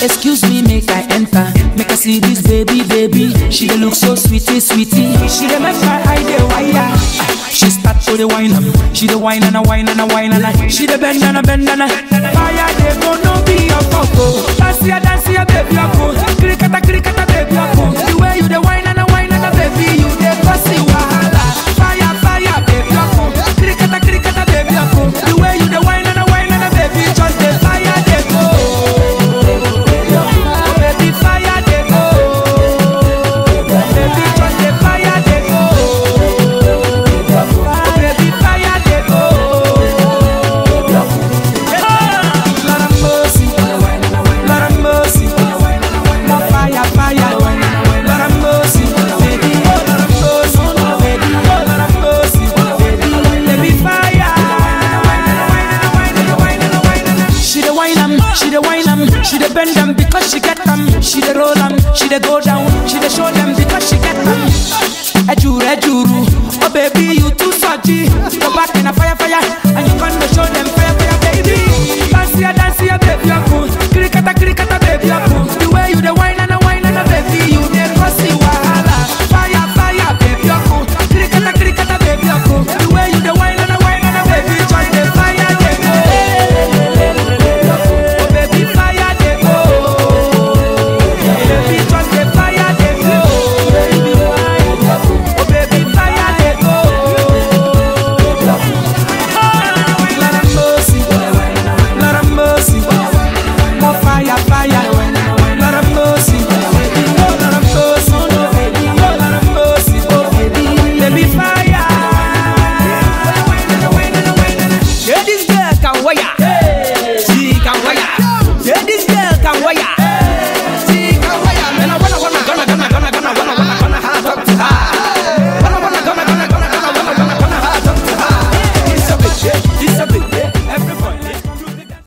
Excuse me, make I enter. Make I see this baby, baby. She dey look so sweetie, sweetie. She dey make my eye dey wire. Ah, She start to the wine am. She dey wine and a wine and a wine and a. She dey bend and a bend and a. Fire dey go no be your photo. Dance ya, dance ya, baby, I go. Krikata, krikata, baby, I go. The way you dey wine and a wine and a baby, you dey cause the wahala. Fire, fire, baby, I go. Krikata, krikata, baby, I go. The way you dey wine and a wine and a baby, just the fire dey go. Baby, fire dey go. Baby, just the fire dey go. Baby, fire dey go. Lord have mercy, Lord have mercy, more fire, fire. Lord have mercy, baby, oh Lord have mercy, baby, oh Lord have mercy, baby, baby, fire. She the wine am, she the wine am, she the bend am because she get them. She the roll am, she the go down, she the show them because she get them. Ejuru, ejuru, oh baby you too salty. Go back in a fire, fire, and you gonna show them.